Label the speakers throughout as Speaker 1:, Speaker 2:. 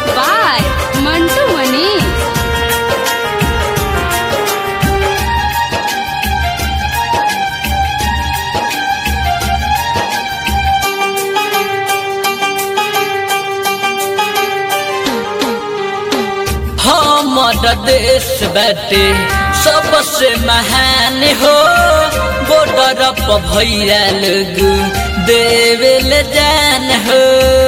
Speaker 1: by Mantu Mani.
Speaker 2: हमर देश बाटे सबसे महान हो बॉर्डर पर भैया लोग देवेल जान हो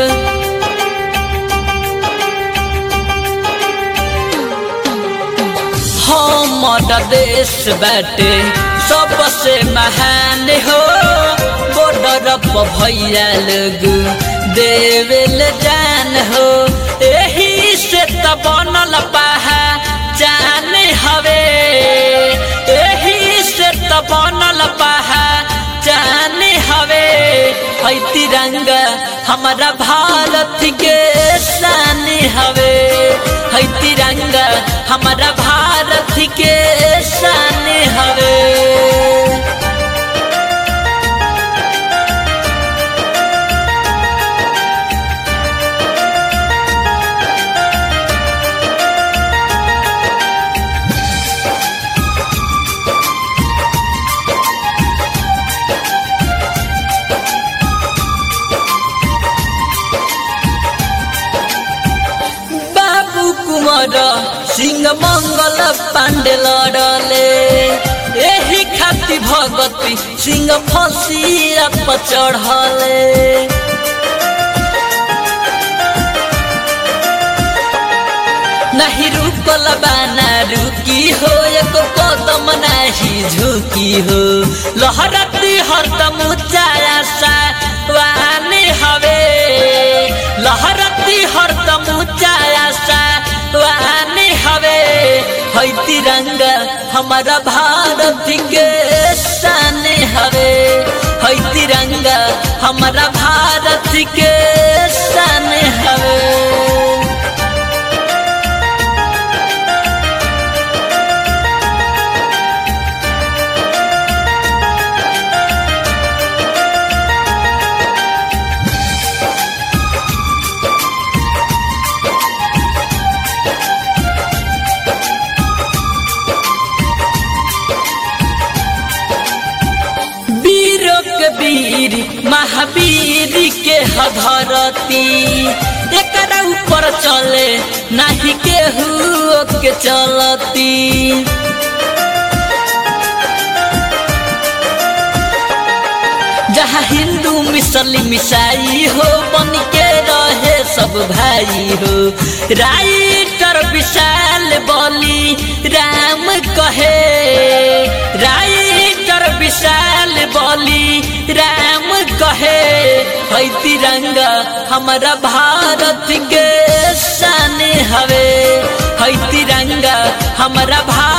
Speaker 2: हमर देश बाटे सबसे महान हो बॉर्डर पर भैया लोग देवेल जान हो एही से त बनल पाहा जान हवे एही से त बनल पाहा जान हवे है तिरंगा हमारा भारत के शान हवे है तिरंगा हमारा भारत के शान हवे बाबू कुमार सिंह मंगल पांडे लड़ले एही खाती भगती सिंह फसिया पर चढ़ले नहीं रुकल बाना रुकी हो एक कदम नहीं झुकी हो लहरती हरदम ऊंचाया सा वाने हवे लहरती हरदम ऊंचाया सा वाने हवे है तिरंगा हमारा भारत के शान हवे है तिरंगा हमारा भारत के शान हवे वीरों के वीर महावीर के हधरती एकरा ऊपर चले नाही केहू के चलती जहाँ हिंदू मुस्लिम ईसाई हो बन के रहे सब भाई हो राइटर विशाल बोली राम कहे राइटर विशाल बोली राम कहे है तिरंगा हमारा भारत के शान हवे है तिरंगा हमारा भारत